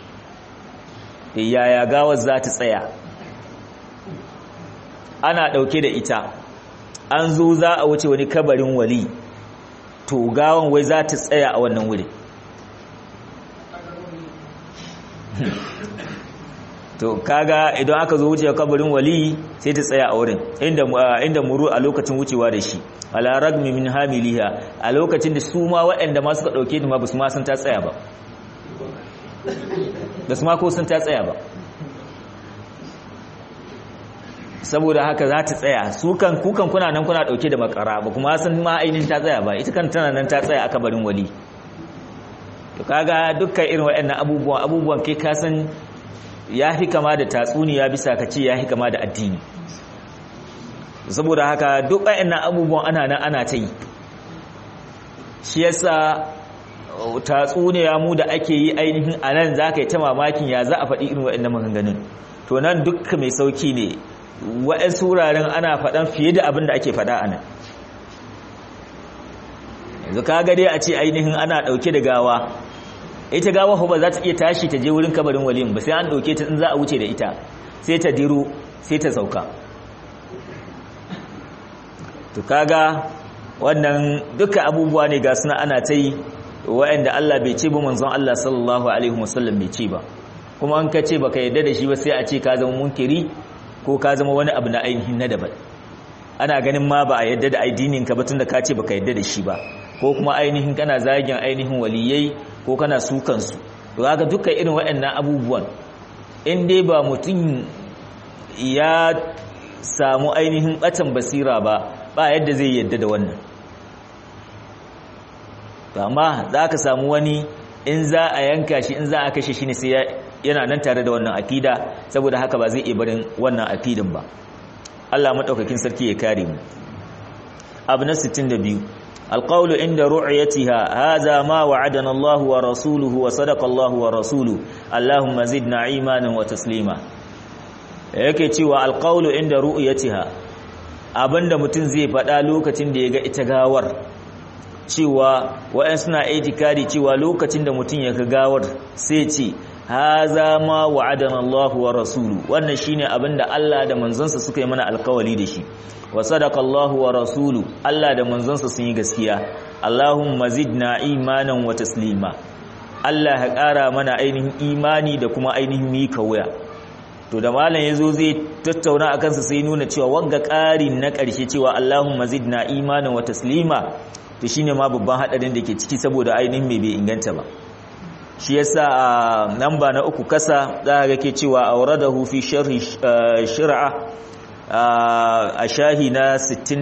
Speaker 1: yaya gawar za ta tsaya ana ɗauke da ita an zo za a wuce wani kabarin wali to gawan wai za ta tsaya a wannan wuri to kaga idan aka zo wuce kabarin wali sai ta tsaya a wurin inda inda muru a lokacin wucewa da shi ala ragmi min hamiliha a lokacin da su ma waɗanda ma suka dauke ta ma basu ma sun ta tsaya ba basu ma ko sun ta tsaya ba saboda haka za ta tsaya su kan kukan kuna nan kuna dauke da makara ba kuma sun ma ainihin ta tsaya ba ita kan tana nan ta tsaya a kabarin wali to kaga dukkan irin waɗannan abubuwan abubuwan kai ka san ya fi kama da tatsuniya bisa ka ce ya fi kama da addini saboda haka duk waɗannan abubuwan ana nan ana ta yi shi yasa tatsuniya mu da ake yi ainihin a nan za ka yi ta mamakin ya za a faɗi irin waɗannan maganganun to nan dukka mai sauki ne waɗansu wuraren ana faɗan fiye da abin da ake faɗa a nan yanzu ka dai a ce ainihin ana ɗauke da gawa ita gawa ba za ta iya tashi ta je wurin kabarin waliyin ba sai an ɗauke ta in za a wuce da ita sai ta diro sai ta sauka to kaga wannan duka abubuwa ne ga suna ana ta yi waɗanda Allah bai ce ba manzon Allah sallallahu alaihi wasallam bai ce ba kuma an ka ce baka yarda da shi ba sai a ce ka zama munkiri ko ka zama wani abu na ainihin na daban ana ganin ma ba a yadda da addinin ka ba tunda ka ce baka yadda da shi ba ko kuma ainihin kana zagin ainihin waliyai ko kana sukan su to kaga dukkan irin waɗannan abubuwan in dai ba mutum ya samu ainihin batan basira ba ba yadda zai yadda da wannan to amma za ka samu wani in za a yanka shi in za a kashe shi ne sai yana nan tare da wannan akida saboda haka ba zai iya barin wannan akidan ba Allah madaukakin sarki ya kare mu abu na 62 alqawlu inda ru'yatiha hadha ma wa'adana Allah wa rasuluhu wa sadaqa Allah wa rasuluhu Allahumma zidna imanan wa taslima yake cewa alqawlu inda ru'yatiha abinda mutum zai faɗa lokacin da ya ga ita gawar cewa wa'an suna itikadi cewa lokacin da mutum ya ga gawar sai ce haza ma wa'adana Allah wa rasulu wannan shine abinda Allah da manzansa suka yi mana alkawali da shi wa sadaqa Allah wa rasulu Allah da manzansa sun yi gaskiya Allahumma zidna imanan wa taslima Allah ya ƙara mana ainihin imani da kuma ainihin mika wuya to da malam yazo zai tattauna akan sa sai nuna cewa wanga ƙarin na ƙarshe cewa Allahumma zidna imanan wa taslima to shine ma babban hadarin da ke ciki saboda ainihin mai bai inganta ba shi yasa a namba na uku kasa za ga ke cewa auradahu fi sharhi shir'a a shahi na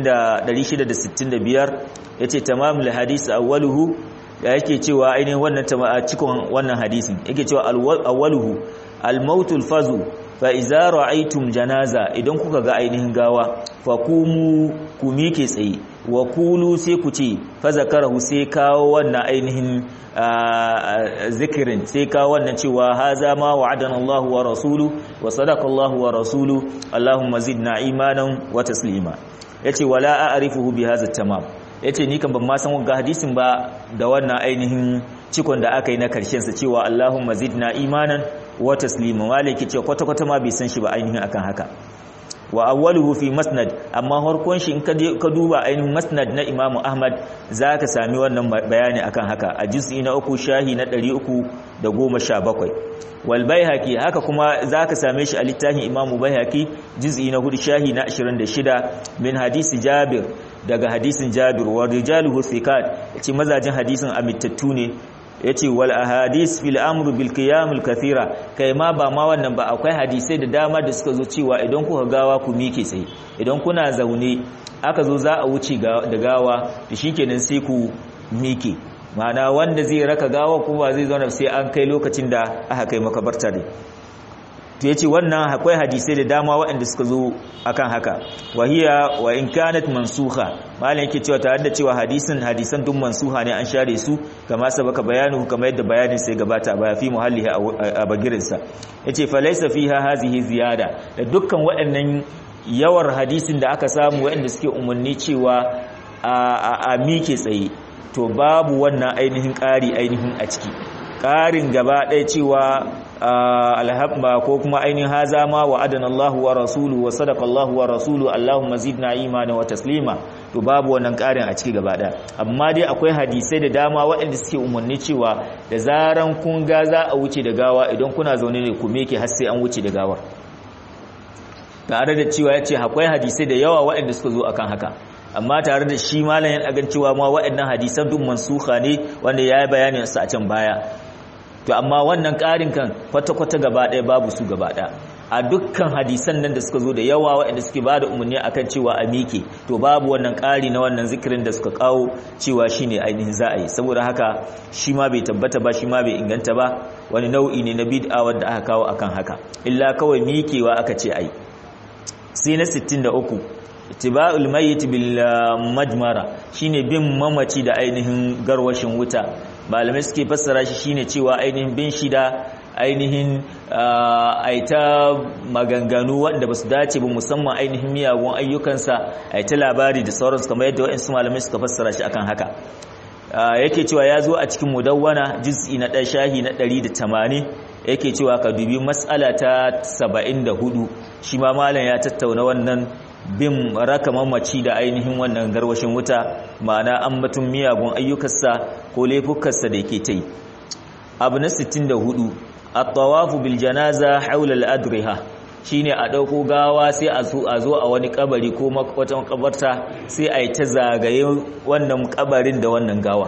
Speaker 1: 665 yace tamamul hadisi awwaluhu yake cewa ainihin wannan cikin wannan hadisin yake cewa awwaluhu al-mautul fazu fa iza ra'aytum janaza idan kuka ga ainihin gawa fa kumu ku mike tsaye wa kulu sai ku ce fa zakarahu sai kawo wannan ainihin zikirin sai kawo wannan cewa haza ma wa'adana Allahu wa rasulu wa sadaqa Allahu wa rasulu Allahumma zidna imanan wa taslima yace wala a'rifuhu bi hadha tamam yace ni kan ban ma san ga hadisin ba da wannan ainihin cikon da aka yi na karshen sa cewa Allahumma zidna imanan wa taslima maliki ce kwata kwata ma bai san shi ba ainihin akan haka wa awwaluhu fi masnad amma harkon shi in ka duba ainihin masnad na Imam Ahmad zaka sami wannan bayani akan haka a juz'i na uku shahi na 317 wal baihaqi haka kuma zaka same shi a littafin Imam Baihaqi juz'i na 4 shahi na 26 min hadisi Jabir daga hadisin Jabir wa rijaluhu thiqat yace mazajin hadisin amittattu ne yace wal ahadis fil amr bil qiyam al kathira kai ma ba ma wannan ba akwai hadisai da dama da suka zo cewa idan kuka gawa ku mike tsaye idan kuna zaune aka zo za a wuce da gawa to shikenan sai ku mike ma'ana wanda zai raka gawa kuma zai zauna sai an kai lokacin da aka kai makabarta ne to yace wannan akwai hadisai da dama waɗanda suka zo akan haka wahiya wa in kanat mansukha malam yake cewa tare da cewa hadisin hadisan duk mansuha ne an share su kama sabaka bayanu kamar yadda bayanin sai gabata ba fi muhallihi a bagirin sa yace fa laysa fiha hazihi ziyada da dukkan waɗannan yawar hadisin da aka samu waɗanda suke umarni cewa a mike tsaye to babu wannan ainihin ƙari ainihin a ciki ƙarin gaba ɗaya cewa alhabba ko kuma ainihin haza ma wa adana Allah wa rasulu wa sadaka Allah wa rasulu Allahumma zidna imana wa taslima to babu wannan ƙarin a ciki gaba ɗaya amma dai akwai hadisai da dama waɗanda suke umarni cewa da zaran kun ga za a wuce da gawa idan kuna zaune ne ku meke har sai an wuce da gawar tare da cewa yace akwai hadisai da yawa waɗanda suka zo akan haka amma tare da shi malamin agan cewa ma waɗannan hadisan duk mansuha ne wanda ya yi bayanin su a can baya to amma wannan ƙarin kan kwata-kwata gaba ɗaya babu su gaba ɗaya a dukkan hadisan nan da suka zo da yawa waɗanda suke ba da umarni akan cewa a mike to babu wannan ƙari na wannan zikirin da suka kawo cewa shi ne ainihin za a yi saboda haka shi ma bai tabbata ba shi ma bai inganta ba wani nau'i ne na bid'a wanda aka kawo akan haka illa kawai mikewa aka ce ai sai na 63 ittiba'ul mayyit bil majmara shine bin mamaci da ainihin garwashin wuta malamai suke fassara shi shine cewa ainihin bin shi da ainihin aita maganganu wanda basu dace ba musamman ainihin miyagun ayyukansa aita labari da sauransu kamar yadda waɗansu malamai suka fassara shi akan haka yake cewa ya zo a cikin mudawwana juz'i na ɗan shahi na 180 yake cewa ka dubi matsala ta 74 shi ma malam ya tattauna wannan bin raka mamaci da ainihin wannan garwashin wuta ma'ana an batun miyagun ayyukarsa ko laifukarsa da yake ta yi abu na 64 at-tawafu bil janaza hawla al-adriha shine a dauko gawa sai a zo a zo a wani kabari ko wata makabarta sai a yi ta zagaye wannan kabarin da wannan gawa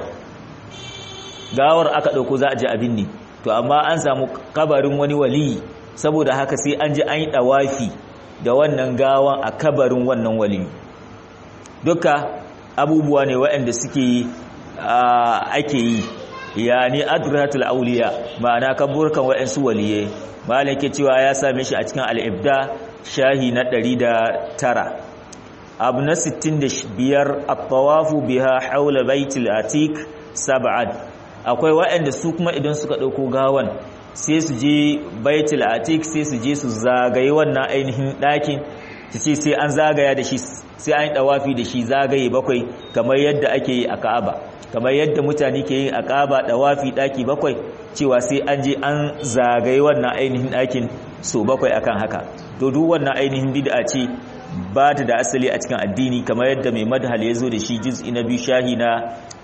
Speaker 1: gawar aka dauko za a ji abin ne to amma an samu kabarin wani wali saboda haka sai an ji an yi dawafi da wannan gawan a kabarin wannan wali duka abubuwa ne waɗanda suke ake yi yani adratul auliya ma'ana kaburkan waɗansu waliye malike cewa ya same shi a cikin al-ibda shahi na 109 abu na 65 at-tawafu biha hawla baitil atiq sab'an akwai waɗanda su kuma idan suka dauko gawan sai su je baitul atiq sai su je su zagaye wannan ainihin ɗakin su ce sai an zagaya da shi sai an yi dawafi da shi zagaye bakwai kamar yadda ake yi a Ka'aba kamar yadda mutane ke yin a Ka'aba dawafi ɗaki bakwai cewa sai an je an zagaye wannan ainihin ɗakin so bakwai akan haka to duk wannan ainihin bid'a ce ba ta da asali a cikin addini kamar yadda mai madhal ya zo da shi juz'i na biyu shahi na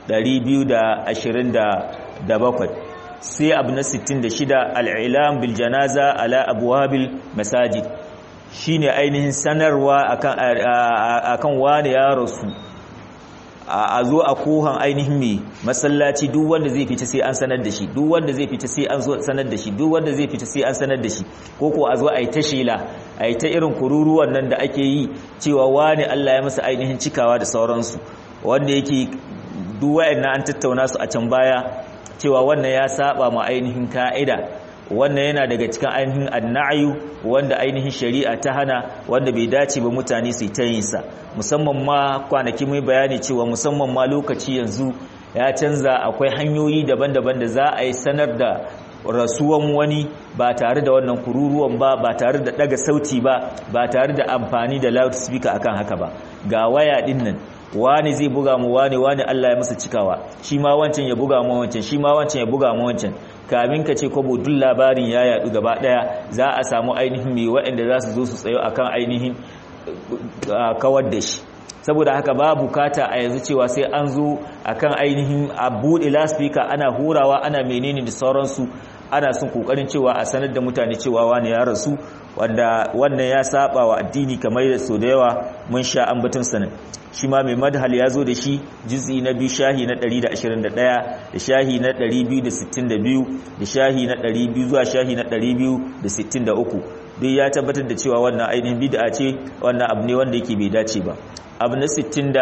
Speaker 1: 227 sai abu na 66 al'ilam bil janaza ala abuwabil masajid shine ainihin sanarwa akan wani ya rasu a zo a kohan ainihin mai masallaci duk wanda zai fita sai an sanar da shi duk wanda zai fita sai an sanar da shi duk wanda zai fita sai an sanar da shi ko ko a zo a yi ta shela a yi ta irin kururuwan nan da ake yi cewa wani Allah ya masa ainihin cikawa da sauransu wanda yake duk wayannan an tattauna su a can baya cewa wannan ya saba ma ainihin ka'ida wannan yana daga cikin ainihin annayu wanda ainihin shari'a ta hana wanda bai dace ba mutane su ta yin sa musamman ma kwanaki mai bayani cewa musamman ma lokaci yanzu ya canza akwai hanyoyi daban-daban da za a yi sanar da rasuwan wani ba tare da wannan kururuwan ba ba tare da daga sauti ba ba tare da amfani da loudspeaker akan haka ba ga waya din nan wani zai buga mu wani wani Allah ya masa cikawa shi ma wancan ya buga mu wancan shi ma wancan ya buga mu wancan kamin ka ce kwabo duk labarin ya yadu gaba daya za a samu ainihin mai waɗanda za su zo su tsayo akan ainihin kawar da shi saboda haka ba bukata a yanzu cewa sai an zo akan ainihin a buɗe laspika ana hurawa ana menene da sauransu ana son kokarin cewa a sanar da mutane cewa wani ya rasu wanda wannan ya saba wa addini kamar da so da yawa mun sha ambaton sanin shi ma mai madhal ya zo da shi juz'i na biyu shahi na 121 da shahi na 262 da shahi na 200 zuwa shahi na 263 duk ya tabbatar da cewa wannan ainihin bid'a ce wannan abu ne wanda yake bai dace ba abu na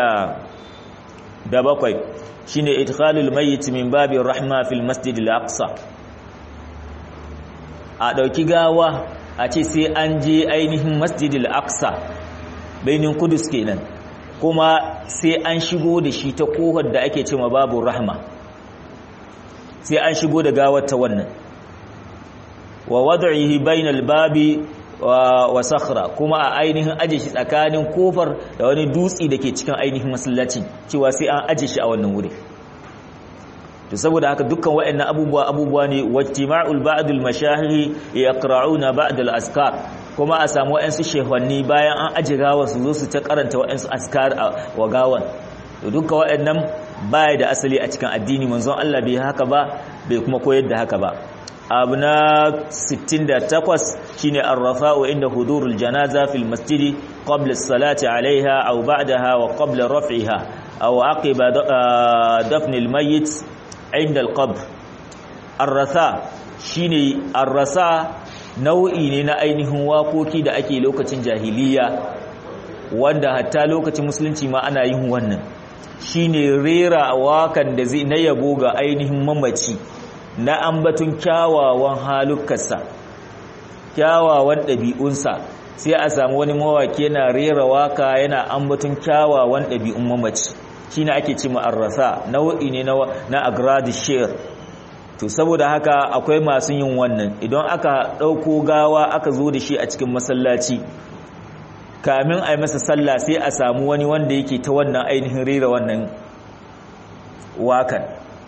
Speaker 1: 67 shine idkhalul mayyit min babir rahma fil masjidil aqsa a dauki gawa a ce sai an je ainihin masjidil aqsa bainin kudus kenan kuma sai an shigo da shi ta kohar da ake cewa babu rahma sai an shigo da gawar ta wannan wa wad'ihi bainal babi wa sakhra kuma a ainihin aje shi tsakanin kofar da wani dutsi dake cikin ainihin masallaci cewa sai an aje shi a wannan wuri to saboda haka dukkan waɗannan abubuwa abubuwa ne wajtima'ul ba'dul mashahiri yaqra'una ba'd al-askar kuma a samu waɗansu shehwanni bayan an aje gawar su zo su ta karanta waɗansu askar wa gawan to dukkan waɗannan baya da asali a cikin addini manzon Allah bai haka ba bai kuma koyar da haka ba abu na 68 shine arrafa'u inda hudurul janaza fil masjidi qabla as-salati 'alayha aw ba'daha wa qabla raf'iha aw aqiba dafn al-mayyit inda al-qabr arrasa shine arrasa nau'i ne na ainihin wakoki da ake lokacin jahiliya wanda hatta lokacin musulunci ma ana yin wannan shine rera wakan da zai na yabo ga ainihin mamaci na ambatun kyawawan halukarsa kyawawan ɗabi'unsa sai a samu wani mawaki yana rera waka yana ambatun kyawawan ɗabi'un mamaci shi ne ake ce ma'arrasa nau'i ne na agradi share to saboda haka akwai masu yin wannan idan aka ɗauko gawa aka zo da shi a cikin masallaci kamin a yi masa sallah sai a samu wani wanda yake ta wannan ainihin rera wannan wakan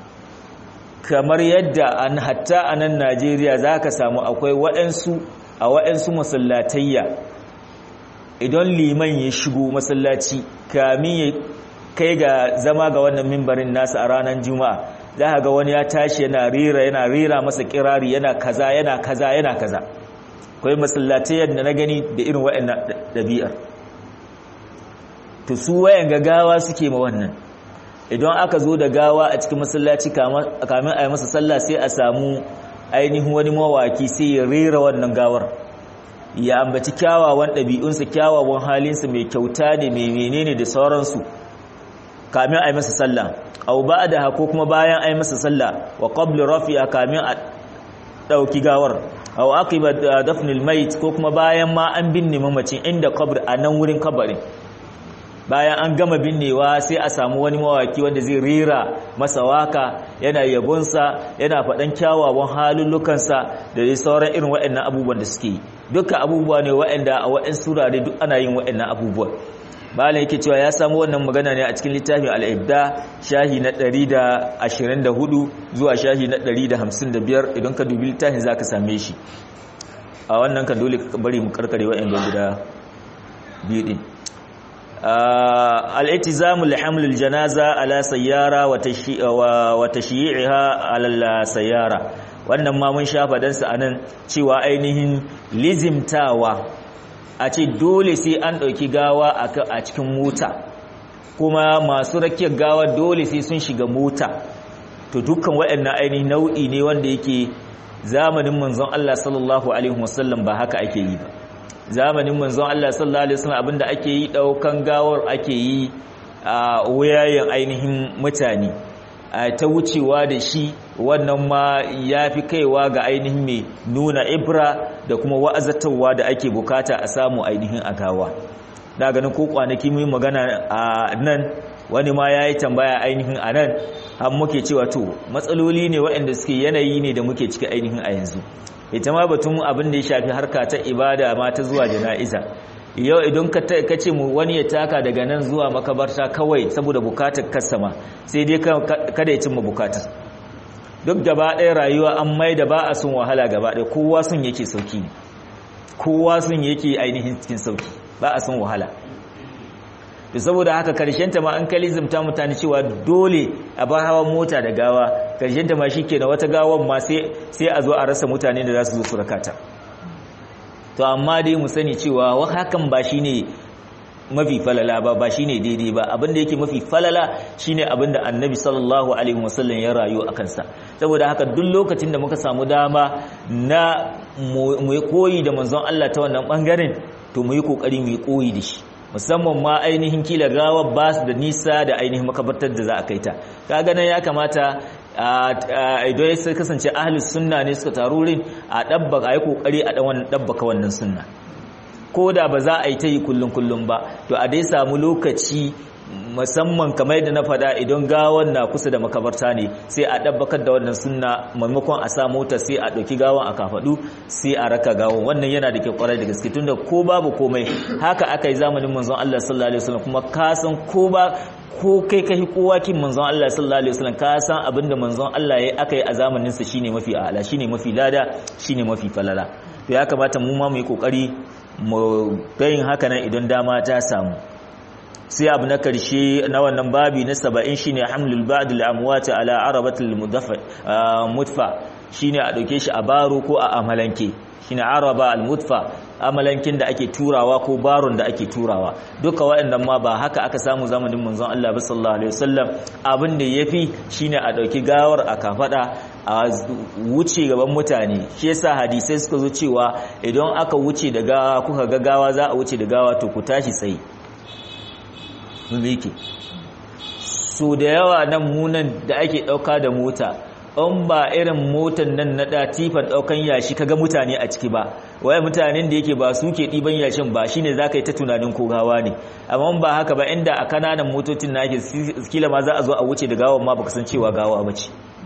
Speaker 1: kamar yadda an hatta a nan najeriya za ka samu akwai waɗansu a waɗansu masallatayya idan liman ya shigo masallaci kamin ya kai ga zama ga wannan mimbarin nasa a ranar juma'a za ka ga wani ya tashi yana rera yana rera masa kirari yana kaza yana kaza yana kaza akwai masallatayyar da na gani da irin waɗannan ɗabi'ar to su wayan gagawa suke ma wannan idan aka zo da gawa a cikin masallaci kamin a yi masa sallah sai a samu ainihin wani mawaki sai ya rera wannan gawar ya ambaci kyawawan ɗabi'unsa kyawawan halinsa mai kyauta ne mai menene da sauransu kamin a yi masa sallah au ba da ko kuma bayan a yi masa sallah wa qabli rafi'a kamin a ɗauki gawar au aqiba dafnil mait ko kuma bayan ma an binne mamacin inda qabr a nan wurin kabarin bayan an gama binnewa sai a samu wani mawaki wanda zai rera masa waka yana yabonsa yana faɗan kyawawan halullukansa da dai sauran irin waɗannan abubuwan da suke duka abubuwa ne waɗanda a waɗansu surare duk ana yin waɗannan abubuwa malam yake cewa ya samu wannan magana ne a cikin littafin al-ibda shahi na 124 zuwa shahi na 155 idan ka dubi littafin zaka same shi a wannan kan dole bari mu karkare waɗannan guda biyu din الالتزام لحمل الجنازة على سيارة وتشييعها على السيارة wannan ma mun sha fadansa a nan cewa ainihin lizimtawa a ce dole sai an ɗauki gawa a cikin mota kuma masu rakiyar gawa dole sai sun shiga mota to dukkan waɗannan ainihin nau'i ne wanda yake zamanin manzon Allah sallallahu alaihi wasallam ba haka ake yi ba zamanin manzon Allah sallallahu alaihi wasallam abinda ake yi daukan gawar ake yi a wayayen ainihin mutane ta wucewa da shi wannan ma yafi kaiwa ga ainihin mai nuna ibra da kuma wa'azatarwa da ake bukata a samu ainihin a gawa da ganin ko kwanaki mun magana a nan wani ma yayi tambaya ainihin a nan har muke cewa to matsaloli ne waɗanda suke yanayi ne da muke ciki ainihin a yanzu ita ma batun abin da ya shafi harka ta ibada ma ta zuwa jana'iza yau idan ka ce mu wani ya taka daga nan zuwa makabarta kawai saboda bukatar kasama sai dai kada ya cimma bukatar duk gaba ɗaya rayuwa an mai da ba a sun wahala gaba ɗaya kowa sun yake sauki kowa sun yake ainihin cikin sauki ba a sun wahala da saboda haka karshenta ma an kalizimta mutane cewa dole a ba hawan mota da gawa karshenta ma shi na wata gawan ma sai a zo a rasa mutane da za su zo su rakata to amma dai mu sani cewa hakan ba shi ne mafi falala ba ba shine daidai ba abinda yake mafi falala shine abinda annabi sallallahu alaihi wasallam ya rayu a kansa saboda haka duk lokacin da muka samu dama na mu koyi da manzon Allah ta wannan bangaren to mu yi kokari mu yi koyi da shi musamman ma ainihin kila gawar ba su da nisa da ainihin makabartar da za a kai ta kaga nan ya kamata idan ya kasance ahlus sunna ne suka taru rin a dabbaka ayi kokari a dan wannan dabbaka wannan sunna ko da ba za a yi ta yi kullum kullum ba to a dai samu lokaci musamman kamar yadda na fada idan gawan na kusa da makabarta ne sai a dabbakar da wannan sunna maimakon a sa mota sai a ɗauki gawan a kafadu sai a raka gawan wannan yana da ke kwarai da gaske tunda ko babu komai haka aka yi zamanin manzon Allah sallallahu alaihi wasallam kuma ka san ko ba ko kai kai kowa kin manzon Allah sallallahu alaihi wasallam ka san abinda manzon Allah ya aka yi a zamanin sa shine mafi a'ala shine mafi lada shine mafi falala to ya kamata mu ma mu yi kokari mu yin haka nan idan dama ta samu sai abu na karshe na wannan babi na saba'in shine hamlul ba'd al-amwat ala arabatil mudfa shine a dauke shi a baro ko a amalanke shine araba al-mudfa amalankin da ake turawa ko baron da ake turawa duka waɗannan ma ba haka aka samu zamanin manzon Allah sallallahu alaihi wasallam abin da yafi shine a dauki gawar a kafada a wuce gaban mutane shi yasa hadisai suka zo cewa idan aka wuce da gawa kuka ga gawa za a wuce da gawa to ku tashi tsaye yake so da yawa nan munan da ake dauka da mota in ba irin motan nan na tifan daukan yashi kaga mutane a ciki ba waye mutanen da yake ba su ke diban yashin ba shine zaka yi ta tunanin ko gawa ne amma ba haka ba inda a kananan motocin na ake kila ma za a zo a wuce da gawan ma baka san cewa gawa bace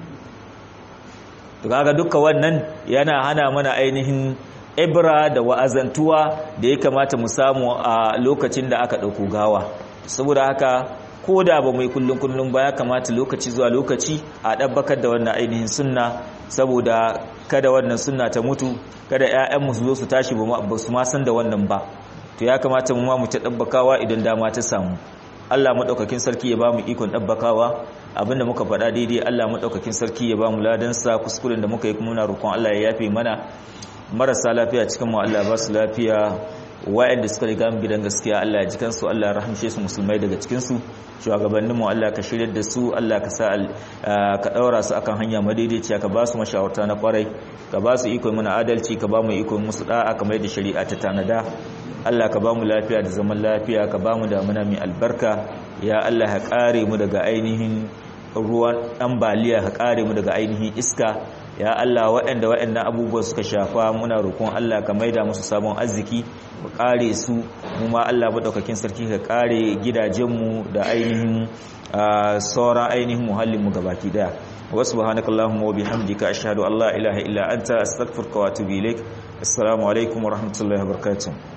Speaker 1: to kaga dukkan wannan yana hana mana ainihin ibra da wa'azantuwa da ya kamata mu samu a lokacin da aka dauko gawa saboda haka ko da ba mai kullum kullum ba ya kamata lokaci zuwa lokaci a ɗabbakar da wannan ainihin sunna saboda kada wannan sunna ta mutu kada ƴaƴanmu su zo su tashi ba su ma san da wannan ba to ya kamata mu ma mu ta ɗabbakawa idan dama ta samu Allah madaukakin sarki ya ba mu ikon ɗabbakawa abinda muka faɗa daidai Allah madaukakin sarki ya ba mu ladansa kuskuren da muka yi kuma muna roƙon Allah ya yafe mana marasa lafiya cikin mu Allah ba su lafiya wa'anda suka riga mu gidan gaskiya Allah ya jikan su Allah ya rahamshe su musulmai daga cikin su shugabannin mu Allah ka shirye da su Allah ka sa ka daura su akan hanya madaidaiciya ka ba su mashawarta na kwarai ka ba su iko mana adalci ka ba mu iko musu da'a kamar da shari'a ta tanada Allah ka ba mu lafiya da zaman lafiya ka ba mu damuna mai albarka ya Allah ya kare mu daga ainihin ruwan ambaliya ka kare mu daga ainihin iska ya Allah waɗanda waɗannan abubuwan suka shafa muna roƙon Allah ka maida musu sabon arziki ka kare su mu ma Allah madaukakin sarki ka kare gidajenmu da ainihin sauran ainihin muhallin mu gabaki daya wa subhanakallahumma wa bihamdika ashhadu an la ilaha illa anta astaghfiruka wa atubu ilaik assalamu alaikum wa rahmatullahi wa barakatuh